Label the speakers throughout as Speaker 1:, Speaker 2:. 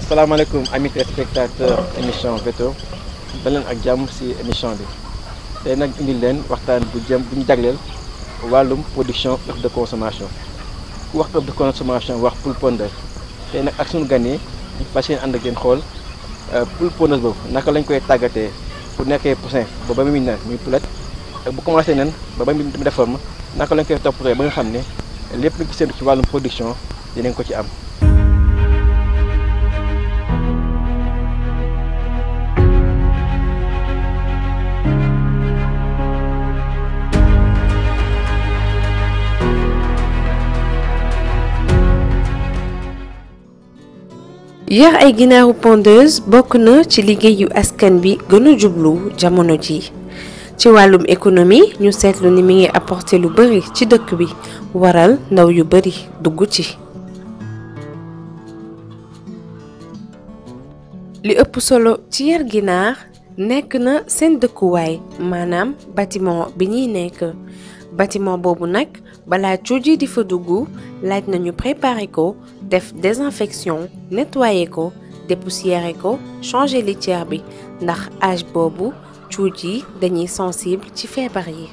Speaker 1: salaamaaleykum amis téléspectateurs émission veto daleen ak jàmm ci émission bi tey nag indi leen waxtaan bu jëm bu ñu jagleel wàllum production œuf de consommation ku wax œuf de consommation wax poule pondeur tey nag ak suñu gan yi ñu fas yéene ànd ak yéen xool poule pondeuse boobu naka lañ koy tàggatee bu nekkee poussin ba ba muy nen muy poulette ak bu commencé nen ba ba muy def forme naka lañ koy toppatee ba nga xam ne lépp lu ci séntu ci wàllum production dinañ ko ci am.
Speaker 2: yar ay ginaaru pondeuse bokk na ci liggéeyu askan bi gën a jublu jamono ji ci wàllum économie ñu seetlu ni mi ngi apporter lu bari ci dëkk bi waral ndaw yu bari dugg ci li ëpp solo ci yar ginaar nekk na seen dëkkuwaay maanaam bâtiment bi ñuy nekk bâtiment boobu nag balaa cuuj yi di fa dugg laaj nañu préparer ko def désinfection nettoyer ko dépoussiérer ko changer litière bi ndax âge boobu cuuj yi dañuy sensible ci feebar yi.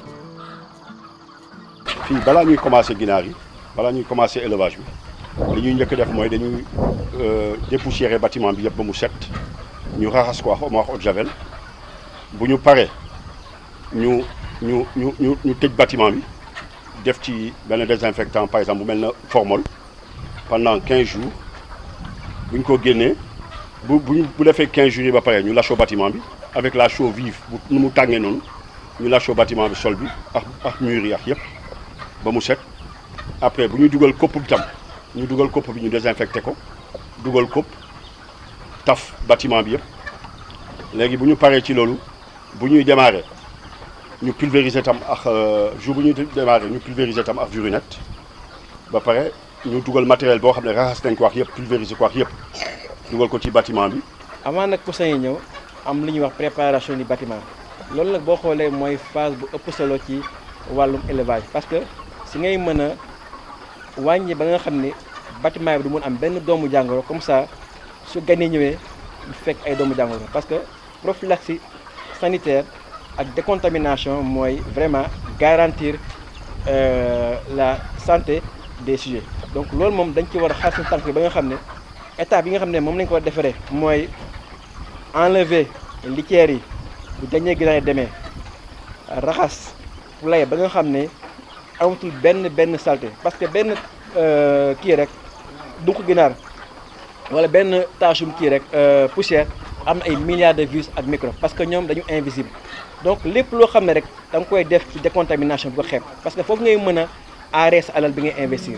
Speaker 3: fii balaa ñuy commencer ginaar yi balaa ñuy commencer élevage bi li ñuy njëkk def mooy dañuy dépoussiérer bâtiment bi yëpp ba mu set ñu raxas ko wax wax eau de javel bu ñu paree ñu ñu ñu ñu ñu tëj bâtiment bi. def ci benn désinfectant par exemple bu mel na formol pendant 15 jours bu ñu ko génnee bu bu bu defee 15 jours yi ba pare ñu lâché bâtiment bi avec la chaux vive bu nu mu tàngee noonu ñu lâché bâtiment bi sol bi ak ak mur yi ak yëpp ba mu set après bu ñu dugal kopp bi tam ñu dugal kopp bi ñu désinfecté ko dugal kopp taf bâtiment bi yëpp léegi bu ñu paree ci loolu bu ñuy démarrer. ñu pulvériser tam ak jour bu ñuy démarrer ñu pulvériser tam ak virinette ba pare ñu dugal matériel boo xam ne raxas nañ ko wax yëpp pulvériser ko wax yëpp dugal ko ci bâtiment bi.
Speaker 1: avant nag poussin yi ñëw am lu ñuy wax préparation du bâtiment loolu nag boo xoolee mooy phase bu ëpp solo ci wàllum élevage parce que si ngay mën a wàññi ba nga xam ne bâtiment bi du mun am benn doomu jàngoro comme ça su ganee ñëwee du fekk ay doomu jàngoro parce que prophylaxie sanitaire. ak décontamination mooy vraiment garantir euh, la santé des sujets donc loolu moom dañ ci war a xaar suñu tànk ba nga xam ne étape yi nga xam ne moom lañ ko war a defaree mooy enlever litière yi bu dañee ginaar demee raxas poulailler ba nga xam ne amatul benn benn saleté parce que benn kii rek dunq ginaar wala benn tâchum kii rek poussière am na ay milliards de virus ak microbes parce que ñoom dañu invisible donc lépp loo xam ne rek da nga koy def ci décontamination bu ko xeeb parce que foofu ngay mën a aaree sa alal bi ngay investir.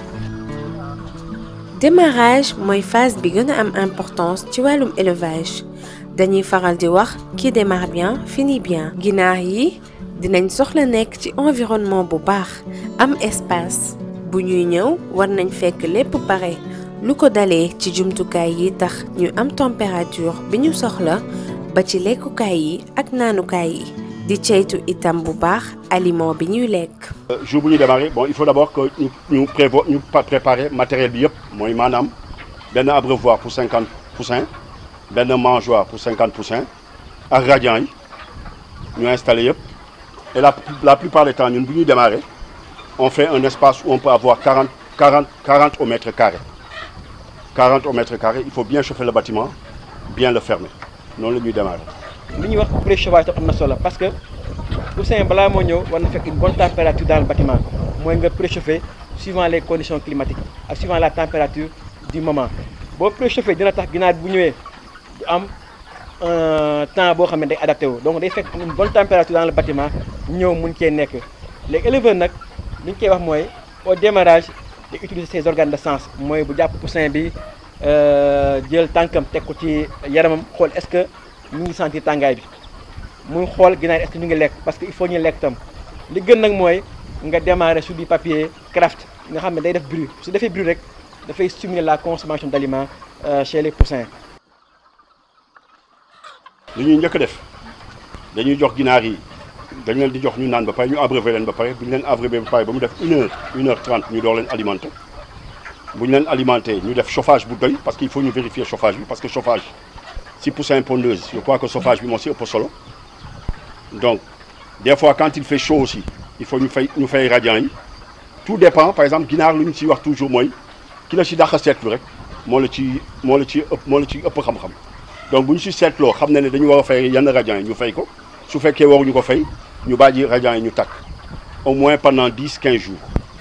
Speaker 2: démarrage mooy phase bi gën a am importance ci wàllum élevage dañuy faral di wax qui démarre bien finit bien. ginaar yi dinañ soxla nekk ci environnement bu baax am espace bu ñuy ñëw war nañ fekk lépp pare lu ko dalee ci jumtukaay yi tax ñu am température bi ñu soxla ba ci lekkukaay yi ak naanukaay yi. di ceytu itam bu baax aliment bi ñuy lekk.
Speaker 3: jour bu ñu démarrer bon il faut d'abord que ñu ñu prévoir ñu préparer matériel bi yëpp mooy maanaam benn abreuvoir pour cinquante poussins benn mangeoire pour cinquante poussins ak radiant yi ñu installé yëpp et la la plupart des temps ñun bu ñuy démarrer on fait un espace où on peut avoir quarante quarante quarante au mètre carré quarante au mètre carré il faut bien chauffer le bâtiment bien le fermer noonu la ñuy démarrer.
Speaker 1: li ñuy wax préchauffage tam am na solo parce que poussin balaa moo ñëw war na fekk une bonne température dans le bâtiment mooy nga préchauffer suivant les conditions climatiques ak suivant la température du moment boo préchauffé dina tax ginaar bu ñëwee du am temps boo xam ne day adapté wu donc day fekk une bonne température dans le bâtiment ñëw mun cee nekk léegi éleveur nag li ñu koy wax mooy au démarrage de utiliser ses organes de sens mooy bu jàpp poussin bi jël tànkam teg ko ci yaramam xool est-ce que ñu ngi sentir tàngaay bi muy xool ginaar est-ce que ñu ngi lekk parce que il faut ñu lekk tam li gën nag mooy nga démarrer sur du papier craft nga xam ne day def bruit su defee bruit rek dafay stimuler la consommation d'aliments chez les poussins.
Speaker 3: li ñuy njëkk def dañuy jox ginaar yi dañ leen di jox ñu naan ba pare ñu abreuver leen ba pare bu ñu leen abreuver ba pare ba mu def une heure une heure trente ñu door leen alimenter bu ñu leen alimenter ñu def chauffage bu doy parce qu'il faut ñu vérifier chauffage bi parce que chauffage si poussin pondeuse je crois que chauffage bi moo si ëpp solo donc des fois quand il fait chaud aussi il faut ñu fay ñu fay radiant yi tout dépend par exemple ginaar lu ñu si wax toujours mooy ki la si dàq seetlu rek moo la ci moo la ci ëpp moo la ci ëpp xam-xam donc bu ñu si seetloo xam ne ne dañu war a fay yenn radiant yi ñu fay ko su fekkee waruñu ko fay ñu bàyyi radiant yi ñu takk au moins pendant dix quinze jours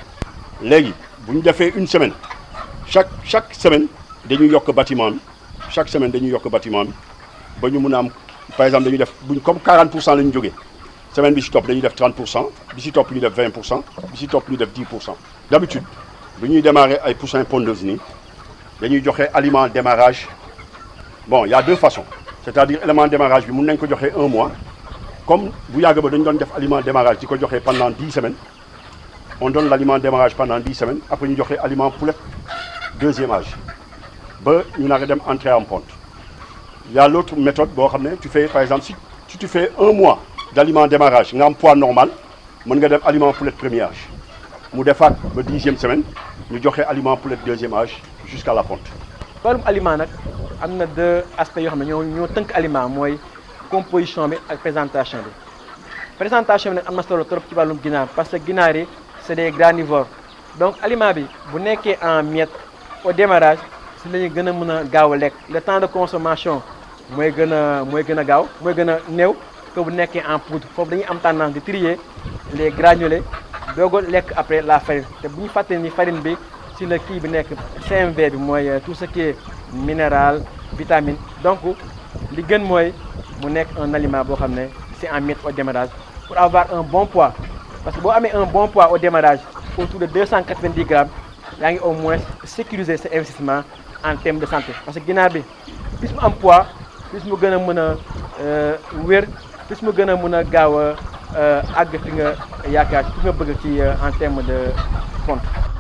Speaker 3: léegi bu ñu defee une semaine chaque chaque semaine dañuy yokk bâtiment bi chaque semaine dañuy yokk bâtiment bi ba ñu mun a am par exemple dañuy def buñ comme 40 pour cent la ñu jógee semaine bi si topp dañuy def 30 pour cent bi si topp ñu def 20 pour cent bi si topp ñu def 10 pour cent d'habitude bu ñuy démarrer ay poussins pondeuses nii dañuy joxe aliment démarrage bon il y a deux façons c'est-à-dire élément démarrage bi mun nañ ko joxe un mois comme bu yàgg ba dañu doon def aliment démarrage di ko joxe pendant 10 semaines on donne l'aliment démarrage pendant 10 semaines après ñu joxe aliment poulet deuxième âge ba ñu nar a dem entrer en ponte il y a l'autre méthode boo xam ne tu fais par exemple si si tu fais un mois d'aliment démarrage nga am poids normal mën nga def aliment poulet premier âge mu defaat ba dixième semaine ñu joxe aliment poulet deuxième âge jusqu'à la ponte.
Speaker 1: wàllum aliment nag am na deux aspects yoo xam ne ñoo ñoo tënk aliment mooy composition bi ak présentation bi présentation bi nag am na solo trop ci wàllum ginaar parce que ginaar yi c'est des granivores donc aliment bi bu nekkee en miettes au démarrage si la ñuy gën a mën a gaaw a lekk le temps de consommation mooy gën a mooy gën a gaaw mooy gën a néew que bu nekkee en poudre foofu dañuy am tendance di trier les granulés doog a lekk après la farine te bu ñu fàttali ni farine bi si la kii bi nekk CMV bi mooy tout ce qui est minéral vitamine donc li gën mooy mu nekk un aliment boo xam ne c'est en miettes au démarrage pour avoir un bon poids parce que boo amee un bon poids au démarrage autour de 290 grammes yaa ngi au moins sécuriser sa investissement en termes de santé parce que ginaar bi plus mu am poids plus mu gën a mën a wér plus mu gën a mën a gaaw a àgg fi nga yaakaar fi nga bëgg ci en termes de ponte.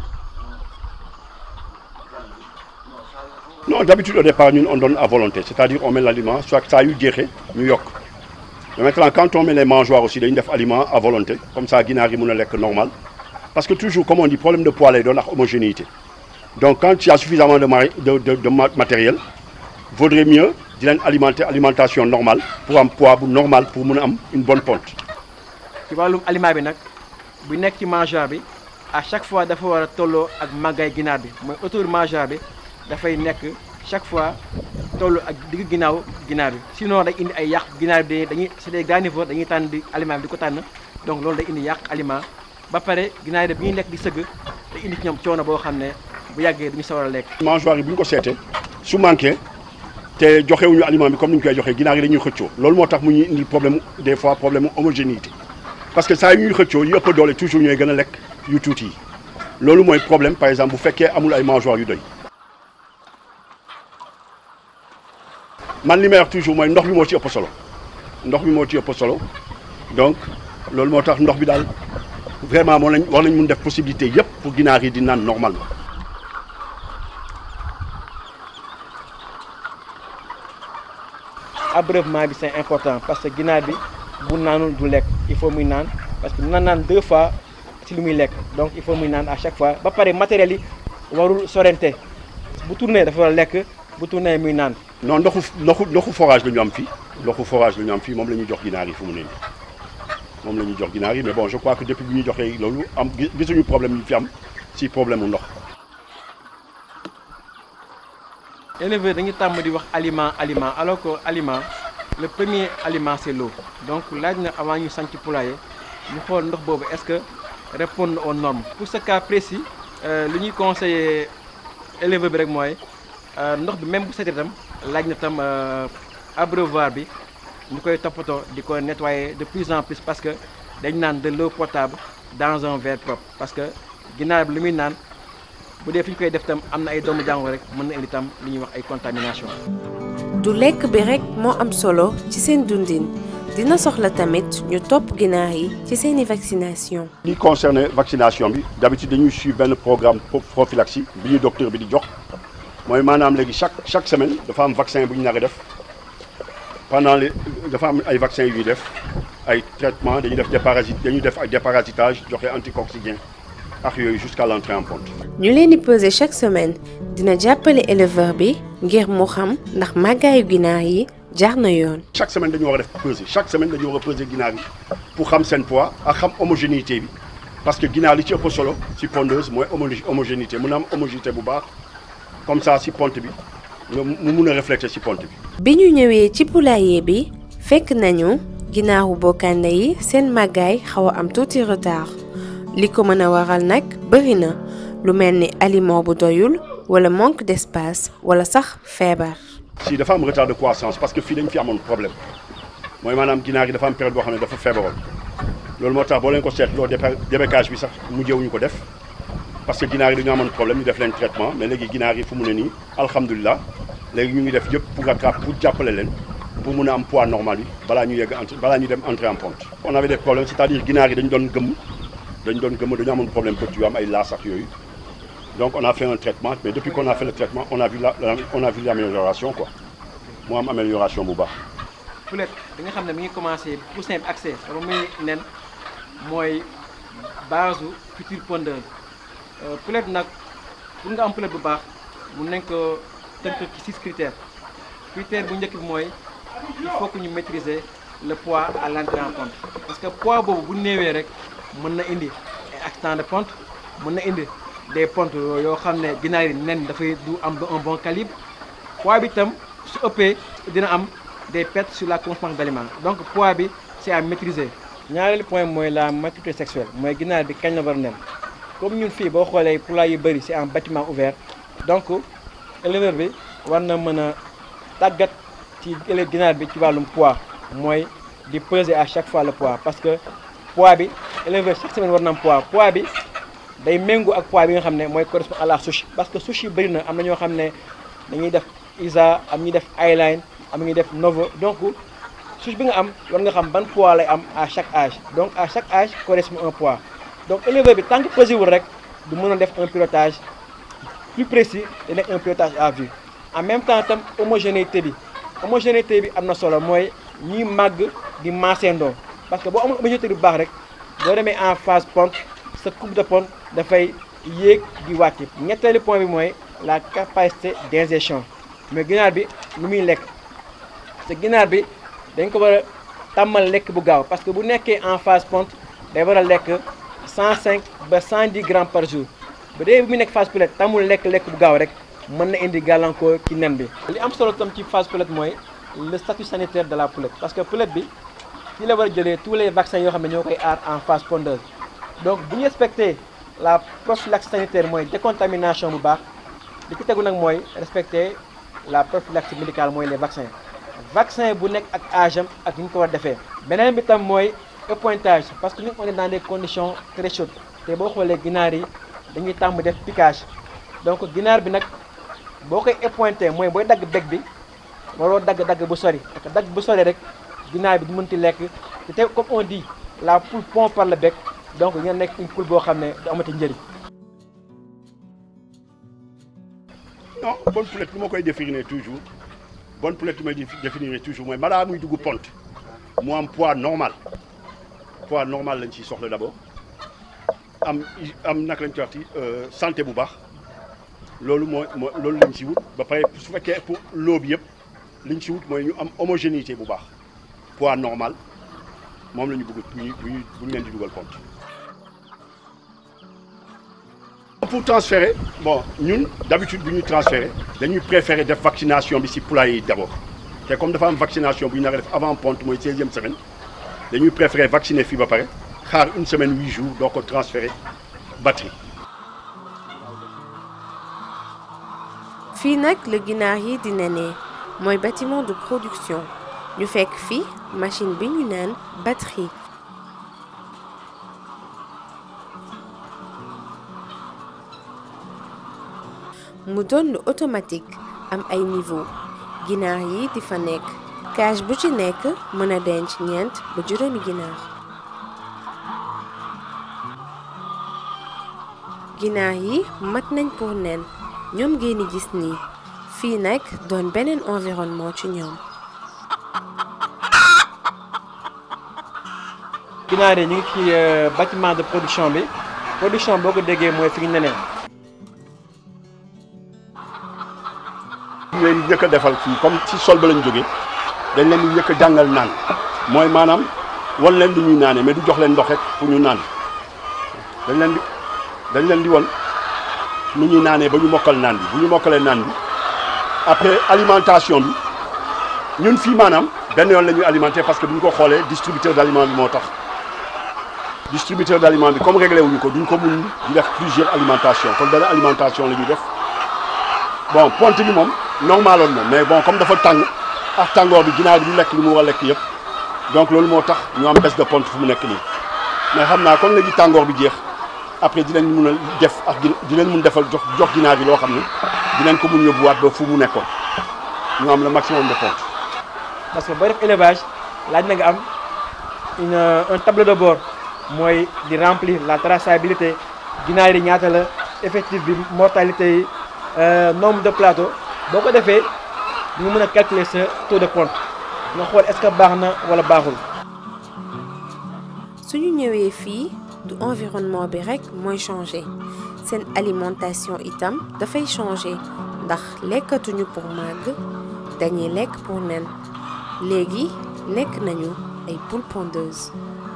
Speaker 3: non d'habitude au départ ñun on donne à volonté c'est-à-dire on met l'aliment soit saa yu jeexee ñu yokk mais maintenant quand on met les mangeoires aussi dañuy def aliment à volonté comme ça ginaar yi mën a lekk normal parce que toujours comme on dit problème de poids lay doon ak homogénéité donc quand il y a suffisamment de mari de de de matériel vaudrait mieux di leen alimenter alimentation normale pour am poids bu normal pour mën a am une bonne ponte.
Speaker 1: ci wàllum aliment bi nag bu nekk ci mangeoire bi à chaque fois dafa war a tolloo ak màggaay ginaar bi mooy autour mangeoire bi dafay nekk chaque fois tolloo ak digg ginnaaw ginaar bi sinon day indi ay yàq ginaar bi dañuy c'est des granivores dañuy tànn di aliment bi di ko tànn donc loolu day indi yàq aliment ba pare ginaar yi bi ñuy lekk di sëgg day indi ci ñoom coono boo xam ne bu yàggee duñu sawar a lekk.
Speaker 3: mangeoire yi bu ñu ko seetee su manqué te joxewuñu aliment bi comme ni ñu koy joxee ginaar yi dañuy xëccoo loolu moo tax mu ñuy indi problème des fois problème homogénéité parce que saa yu ñuy xëccoo yu ëpp doole toujours ñooy gën a lekk yu tuuti yi loolu mooy problème par exemple bu fekkee amul ay mangeoires yu doy. man li may wax toujours mooy ndox bi moo ci ëpp solo ndox bi moo ci ëpp solo donc loolu moo tax ndox bi daal vraiment moo lañ war nañ mun def possibilité yépp pour ginaar yi di naan normalement.
Speaker 1: abreuvement bi c'est important parce que ginaar bi bu naanul du lekk il faut muy naan parce que na naan deux fois ci li muy lekk donc il faut muy naan à chaque fois ba pare matériel yi warul sorente bu tourné dafa war a lekk bu tourné muy naan.
Speaker 3: non ndoxu ndoxu ndoxu forage la ñu am fii ndoxu forage la ñu am fii moom la ñuy jox ginaar yi fu mu ne nii moom la ñuy jox ginaar yi mais bon je crois que depuis bi ñuy joxee loolu am gisuñu problème yi fi am si problème mu ndox.
Speaker 1: éleveur dañu tàmm di wax aliment aliment alors que aliment le premier aliment c'est l'eau donc laaj na avant ñu sanc poulailler ñu xool ndox boobu est-ce que répondre aux normes pour ce cas précis li ñuy conseiller éleveur bi rek mooy ndox bi même bu setee tam laaj na tam abreuvoir bi ñu koy toppatoo di ko nettoyer de plus en plus parce que dañ naan de l'eau potable dans un verre propre parce que ginaar bi li muy naan bu dee fi ñu koy def tam am na ay doomu jàngoro rek mën na indi tam li ñuy wax ay contamination
Speaker 2: du lekk bi rekk moo am solo ci seen dundin dina soxla tamit ñu topp ginaar yi ci seeni vaccination
Speaker 3: li concerne vaccination bi d'habitude dañuy suivre benn programme prophylaxie bi ñu docteur bi di jox mooy maanaam léegi chaque chaque semaine dafa am vaccin bu ñu nar a def pendant les dafa am ay vaccins yu ñuy def ay traitement dañuy def déparasite dañuy def ay déparasitage joxe anticoxidien ak yooyu jusqu'à l'entrée en ponte.
Speaker 2: ñu leen di peser chaque semaine dina jàppale éleveur bi ngir mu xam ndax màggaayu ginaar yi jaar na yoon.
Speaker 3: chaque semaine dañu war a def peser chaque semaine dañu war a peser ginaar yi pour xam seen poids ak xam homogénéité bi parce que ginaar li ci ëpp solo ci pondeuse mooy homogénéité mun a am homogénéité bu baax comme ça ci ponte bi nga mu mun a refléter ci ponte bi.
Speaker 2: bi ñu ñëwee ci poulailler bi fekk nañu ginaaru bokkande yi seen màggaay xaw a am tuuti retard li ko mën a waral nag bëri na lu mel ni aliment bu doyul wala manque d'espace wala sax feebar.
Speaker 3: si dafa am retard de croissance parce que fii dañ fi amoon problème mooy maanaam ginaar yi dafa am période boo xam ne dafa feebaroon loolu moo tax boo leen ko seetloo débécage bi sax mujjewuñu ko def parce que ginaar yi dañu amoon problème ñu def leen traitement mais léegi ginaar yi fu mu ne nii alhamdulilah léegi ñu ngi def yëpp pour rattraper pour jàppale leen pour mun a am poids normal yi balaa ñu yegg entre balaa ñu dem entrer en ponte. on avait des problèmes c'est-à-dire ginaar yi dañu doon gëmm dañu doon gëmm dañu amoon problème bët yu am ay laas ak yooyu donc on a fait un traitement mais depuis qu'on a fait le traitement on a vu la on a vu l'amélioration quoi mu am amélioration bu baax.
Speaker 1: poulet bi nga xam ne mi ngi commencé poussin bi accès ba muy nen mooy base su future pondeuse poulet nag pour nga am poulet bu baax mun nañ ko tënk ci six critères critère bu njëkk bi mooy il faut que ñu maîtriser le poids à l'entrée en ponte parce que poids boobu bu néewee rek mën na indi ay accident de ponte mën na indi des pontes yoo xam ne ginaar yi nen dafay du am un bon calibre poids bi itam su ëppee dina am des pertes sur la consommation d'aliments donc poids bi c'est à maîtriser. ñaareelu point mooy la maturité sexuelle mooy ginaar bi kañ la war a nen comme ñun fii boo xoolee poulailler yu bëri c'est en bâtiment ouvert donc éleveur bi war na mën a tàggat ci élève ginaar bi ci wàllum poids mooy di peser à chaque fois le poids parce que poids bi éleveur chaque semaine war na am poids poids bi day méngoo ak poids bi nga xam ne mooy correspond à la souche parce que souche yi bëri na am na ñoo xam ne dañuy def ISA am ñuy def eyeline am ñuy def novo donc souche bi nga am war nga xam ban poids lay am à chaque âge donc à chaque âge correspond un poids donc éleveur bi tant que pesé wul rek du mën a def un pilotage plus précis da nekk un pilotage à vue en même temps tam homogénéité bi homogénéité bi am na solo mooy ñuy màgg di maaseendoo parce que boo amul homogénéité bu baax rek boo demee en phase ponte sa coupe de ponte dafay yéeg di wàcc ñetteelu point bi mooy la capacité d'ingestion mais ginaar bi lu muy lekk te ginaar bi dañ ko war a tàmmal lekk bu gaaw parce que bu nekkee en phase ponte day war a lekk 105 ba 110 grammes par jour ba dee bu muy nekk phase poulette tàmmul lekk lekk bu gaaw rek mën na indi gàllankoor ci nen bi. li am solo tam ci phase poulette mooy le statut sanitaire de la poulette parce que poulette bi fii la war a jëlee tous les vaccins yoo xam ne ñoo koy aar en phase pondeuse donc bu ñu respecté la prophylaxie sanitaire mooy décontamination bu baax li ci tegu nag mooy respecter la prophylaxie médicale mooy les vaccins. vaccin bu nekk ak âge am ak ni ñu ko war a defee beneen bi tam mooy épointage parce que ñu on est dans des conditions très chaudes te boo xoolee ginaar yi dañuy tàmm def piquage donc ginaar bi nag boo koy épointé mooy booy dagg bec bi waroo dagg dagg bu sori parce que dagg bu sori rek ginaar bi du mënti lekk te te comme on dit la poule pond par le bec donc ngeen nekk une poule boo xam ne du amati njëriñ.
Speaker 3: non bonne poulette lu ma koy définir toujours. bonne poulette bi may définir toujours mooy balaa muy dugg ponte mu am poids normal poids normal lañ ciy soxla d'abord am am naka lañ ci waxti santé bu baax loolu mooy moo loolu lañ ci wut ba pare su fekkee pour loo bi yëpp liñ ci wut mooy ñu am homogénéité bu baax poids normal moom la ñu bëgg bu ñu bu ñu leen di dugal ponte pour transférer bon ñun d'habitude bu ñuy transférer dañuy préférer def vaccination bi ci poulailler yi d'abord te comme dafa am vaccination bu ñu nar a def avant ponte mooy seizième semaine dañuy préférer vacciner fii ba pare xaar une semaine huit jours doo ko transférer batterie.
Speaker 2: fii nag la ginaar yi di nenee mooy bâtiment de production ñu fekk fii machine bi ñu naan batterie. mu doon lu automatique am ay niveau ginaar yi di fa nekk cage bu ci nekk mën a denc ñeent ba juróomi ginaar ginaar yi mat nañ pour nen ñoom ngeen di gis nii fii nag doon beneen environnement ci ñoom
Speaker 1: ginaar yi ñu ngi ci bâtiment de production bi production boo ko déggee mooy fi ñu neneen
Speaker 3: ñu leen di njëkk a defal fii comme ci sol ba lañ jógee dañ leen di njëkk a jàngal naan mooy maanaam wan leen lu ñuy naanee mais du jox leen ndox rek pour ñu naan dañ leen di dañ leen di won nu ñuy naanee ba ñu mokkal naan bi bu ñu mokkalee naan bi après alimentation bi ñun fii maanaam benn yoon la ñuy alimenter parce que bu ñu ko xoolee distributeur d' aliment bi moo tax distributeur d' aliment bi comme réglé wuñu ko duñ ko mun di def plusieurs alimentation kon benn alimentation la ñuy def bon ponte bi moom normaloon na mais bon comme dafa tàng ak tàngoor bi ginaar bi du lekk li mu war a lekk yëpp donc loolu moo tax ñu am baisse de ponte fu mu nekk nii mais xam naa kon léegi tàngoor bi jeex après dinañ mun a def ak dinañ mun defal jox jox ginaar bi loo xam ne dinañ ko mun yóbbuwaat ba fu mu nekkoon ñu am le maximum de ponte.
Speaker 1: parce que booy def élevage laaj na nga am une un tableau de bord mooy di remplir la traçabilité ginaar yi ñaata la effectif bi mortalité yi nombre de plateau boo ko defee ñu mën a calculer sa taux de ponte nga xool est-ce que baax na wala baaxul.
Speaker 2: suñu ñëwee fii du environnement bi rekk mooy changer seen alimentation itam dafay changer ndax lekkatuñu pour màgg dañuy lekk pour nen léegi nekk nañu ay poules pondeuses.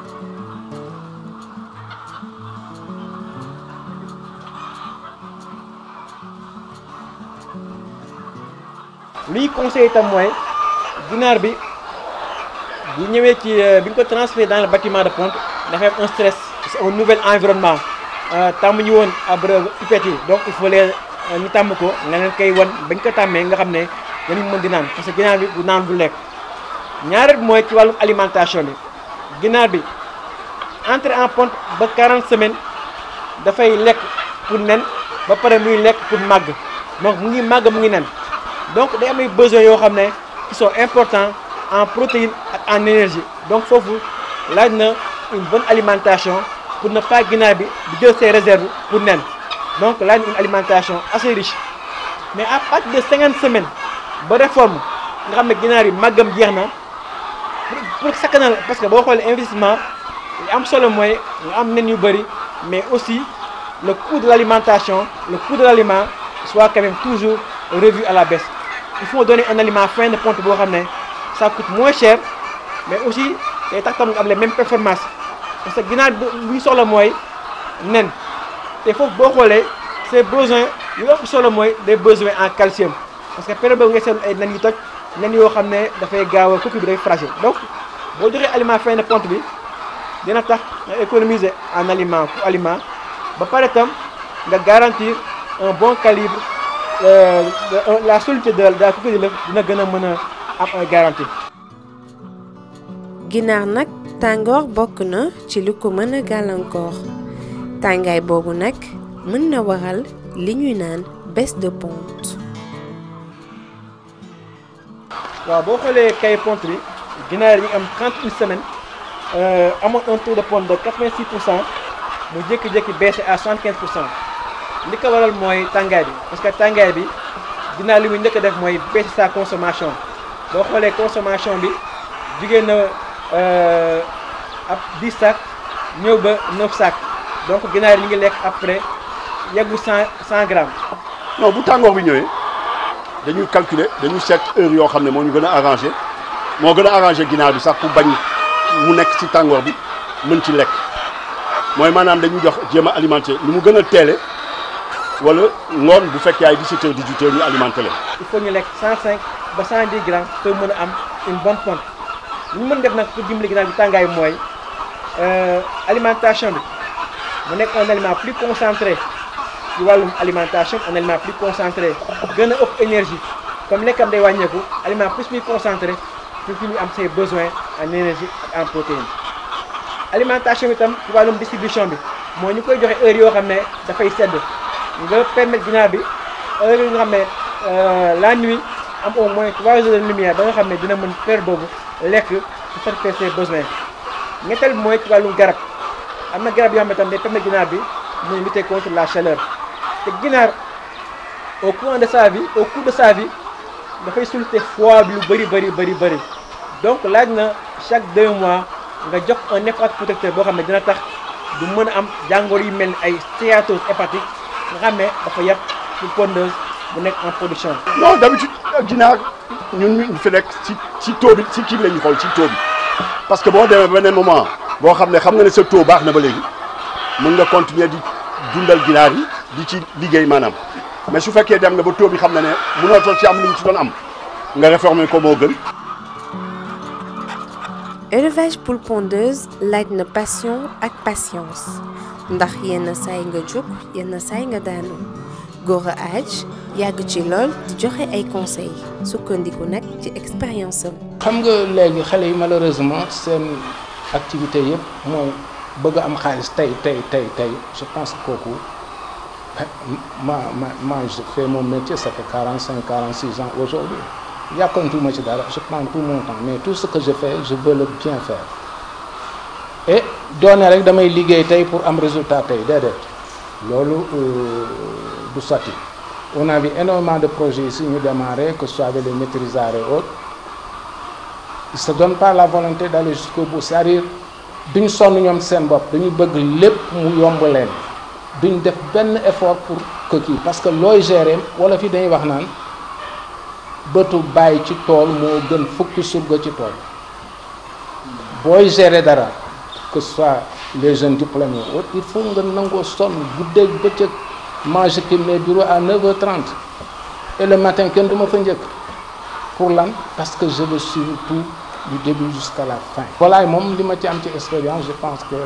Speaker 1: li ñu conseillé itam mooy ginaar bi bu ñëwee ci bi ñu ko transféré dans le bâtiment de ponte dafay am un stress c'est un nouvel environnement tàmm ñu woon ab pipette yi donc il faut les ñu tàmm ko nga leen koy wan bañ ko tàmmee nga xam ne dañu mën di naan parce que ginaar bi du naan du lekk ñaareel bi mooy ci wàllum alimentation bi ginaar bi entré en ponte ba 40 semaines dafay lekk pour nen ba pare muy lekk pour màgg donc mu ngi màgg mu ngi nen donc day am ay besoins yoo xam ne qui sont importants en protéines ak en énergie donc foofu laaj na une bonne alimentation pour ne pas ginaar bi di jël ses réserves pour nen donc laaj na une alimentation assez riche mais à partir de 50 semaines ba réforme nga xam ne ginaar yi màggam jeex na pour sakkanal parce que boo xoolee investissement li am solo mooy nga am nen yu bëri mais aussi le coût de l' alimentation le coût de l' aliment soit quand même toujours revu à la baisse il faut donner un aliment fin de ponte boo xam ne ça coûte moins cher mais aussi day tax tam nga am les mêmes performances parce que ginaar bi lu ñu soxla mooy nen te foofu boo xoolee ses besoins yu ëpp solo mooy des besoins en calcium parce que période boobu nga seetlu ay nen yu toj nen yoo xam ne dafay gaaw a coquille bi day fragile donc boo joxee aliment fin de ponte bi dina tax nga économiser en aliment pour aliment ba pare tam nga garantir un bon calibre la solidité de la coquille de l'œuf dina gën a mën a am ay garantie.
Speaker 2: ginaar nag tàngoor bokk na ci lu ko mën a gàllankoor tàngaay boobu nag mën na waral li ñuy naan baisse de ponte.
Speaker 1: waaw boo xoolee kay ponte bi ginaar yi ñu am 31 semaines amoon un taux de ponte de 86 pour cent mu jékki-jékki baissé à 75 pour cent li ko waral mooy tàngaay bi parce que tàngaay bi ginaar li muy njëkk a def mooy baissé sa consommation boo xoolee consommation bi jugee na ab 10 sacs ñëw ba 9 sacs donc ginaar yi ñu ngi lekk après yeggu 100 100 grammes.
Speaker 3: non bu tàngoor bi ñëwee dañuy calculer dañuy seet heure yoo xam ne moo ñu gën a arrangé moo gën a arrangé ginaar bi sax pour bañ mu nekk ci tàngoor bi mën ci lekk mooy maanaam dañuy jox jéem a alimenté lu mu gën a teele wala ngoon bu fekkee ay 17 heures 18 heures ñu alimenté leen.
Speaker 1: il faut ñu lekk 105 ba 110 grammes pour mën a am une bonne ponte li ñu mën def nag pour dimbali ginaar bi tàngaay mooy alimentation bi mu nekk un aliment plus concentré ci wàllum alimentation un aliment plus concentré gën a ëpp énergie comme lekkam day wàññeeku aliment plus muy concentré pour fi ñu am ses besoins en énergie ak en protéines alimentation bi tam ci wàllum distribution bi mooy ñu koy joxe heure yoo xam ne dafay sedd nga permettre ginaar bi heure yi nga xam ne la nuit am au moins 3 heures de lumière ba nga xam ne dina mën faire boobu lekk pour satisfaire ses besoins ñetteel bi mooy ci wàllum garab am na garab yoo xam ne tam day permettre ginaar bi muy lutter contre la chaleur te ginaar au cours de sa vie au cours de sa vie dafay solliciter froid bi lu bëri bëri bëri bëri donc laaj na chaque deux mois nga jox un effort protecteur boo xam ne dina tax du mën a am jàngoro yu mel ni ay stéatose hépatique nga xam ne dafa yàpp ci pondeuse bu nekk en production.
Speaker 3: non d'habitude ginaar ñun ñu fi nekk ci ci taux bi ci kii la ñu xool ci taux bi parce que boo demee beneen moment boo xam ne xam nga ne sa taux baax na ba léegi mën nga continuer di dundal ginaar yi di ci liggéey maanaam mais su fekkee dem nga ba taux bi xam na ne mënatoo ci am li ñu ci doon am nga réformer ko moo gën.
Speaker 2: élevage poule pondeuse laaj na passion ak patience ndax yenn saay nga jóg yenn saay nga daanu Gora Hadj yàgg ci lool di joxe ay conseils sukkandiku nag ci expérience am.
Speaker 4: xam nga léegi xale yi malheureusement seen activité yëpp mooy bëgg am xaalis tey tey tey tey je pense que kooku ma ma ma je fais mon métier ça fait quarante cinq quarante six ans aujourd'hui yàkkantuma ci dara je prends tout mon temps mais tout ce que je fais je veux le bien faire et doone rek damay liggéey tey pour am résultat tey déedéet loolu du sotti on a vu énormément de projets ici ñu démarré que ce soit avec les maîtrisards et autres ils se donnent pas la volonté d'aller jusqu'au bout c'est-à-dire duñ sonn ñoom seen bopp dañu bëgg lépp mu yomb leen duñ def benn effort pour que kii parce que looy gérer wala fi dañuy wax naan bëtu bàyyi ci tool moo gën fukki surga ci tool booy gérer dara que ce soit les jeunes diplômés autres il faut nga nangoo sonn guddeeg bëccëg manger ki mes bureaux à 9h30 et le matin kenn du ma fa njëkk pour lan parce que je veux suivre tout du début jusqu'à la fin. volaille moom li ma ci am ci expérience je pense que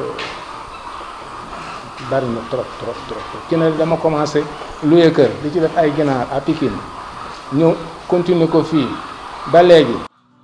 Speaker 4: bari na trop trop trop ki ne dama commencé louer kër di ci def ay ginaar à Pikine ñëw continuer ko fii ba léegi.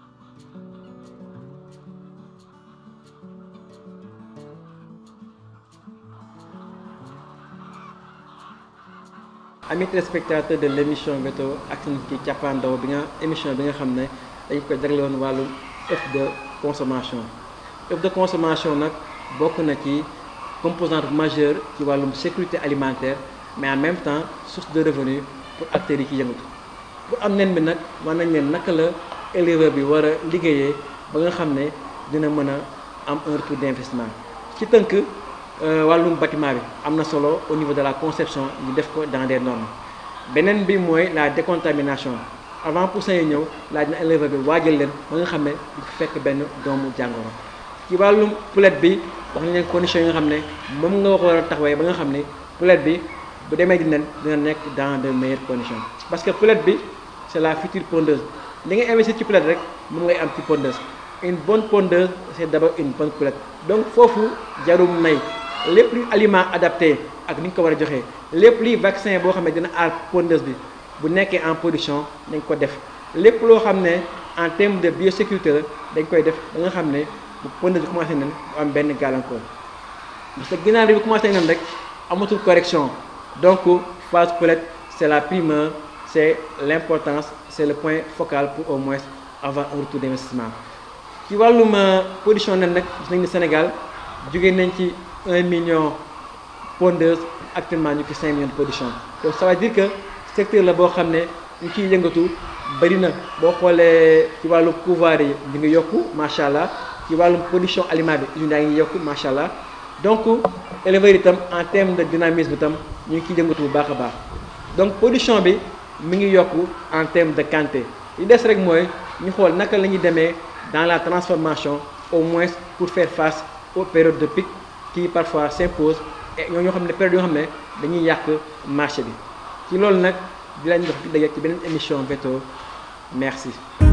Speaker 1: amis téléspectateurs de l' émission météo ak seen ci càppaandaw bi nga émission bi nga xam ne dañ ko jagle woon wàllu œuf de consommation œuf de consommation nag bokk na ci composante majeure ci wàllum sécurité alimentaire mais en même temps source de revenu pour acteurs yi ci yëngatu bu am nen bi nag war nañ leen naka la éleveur bi war a liggéeyee ba nga xam ne dina mën a am un retour d' investissement ci tënk wàllum bâtiment bi am na solo au niveau de la conception ñu def ko dans des normes beneen bi mooy la décontamination avant poussin yi ñëw laaj na éleveur bi waajal leen ba nga xam ne du fekk benn doomu jàngoro ci wàllum poulette bi wax nañ leen conditions yi nga xam ne moom nga war a taxawee ba nga xam ne poulette bi bu demee di nen dina nekk dans de meilleures conditions parce que poulette bi c' est la future pondeuse li nga investir ci poulette rek moom ngay am ci pondeuse une bonne pondeuse c' est d' abord une bonne poulette donc foofu jarum nay lépp luy aliment adapté ak ni ñu ko war a joxee lépp luy vaccin boo xam ne dina aar pondeuse bi bu nekkee en production dañ ko def lépp loo xam ne en terme de biosécurité la dañ koy def ba nga xam ne bu pondeuse bi commencé nen bu am benn gàllankoor parce que ginaar bi bu commencé nen rek amatul correction donc phase poulette c' est la primeur c' est l' importance c' est le point focal pour au moins avoir un retour d' investissement ci wàllum production nen nag gis nañ ni Sénégal jógee nañ ci 1 million pondeuse actuellement ñu ci 5 millions de production donc ça veut dire que secteur la boo xam ne ñu ciy yëngatu bëri na boo xoolee ci wàllum couvoir yi ñu ngi yokku macha allah ci wàllum production aliment bi usines yaa ngi yokku macha allah donc éleveurs itam en terme de dynamisme itam ñu ngi ciy yëngatu bu baax a baax donc production bi mi ngi yokku en terme de quantité li des rek mooy ñu xool naka la ñuy demee dans la transformation au moins pour faire face aux périodes de pic qui parfois s'impose et ñoo ñoo xam ne période yoo xam ne dañuy yàq marché bi ci loolu nag di lañ dox di daje ci beneen émission Veto merci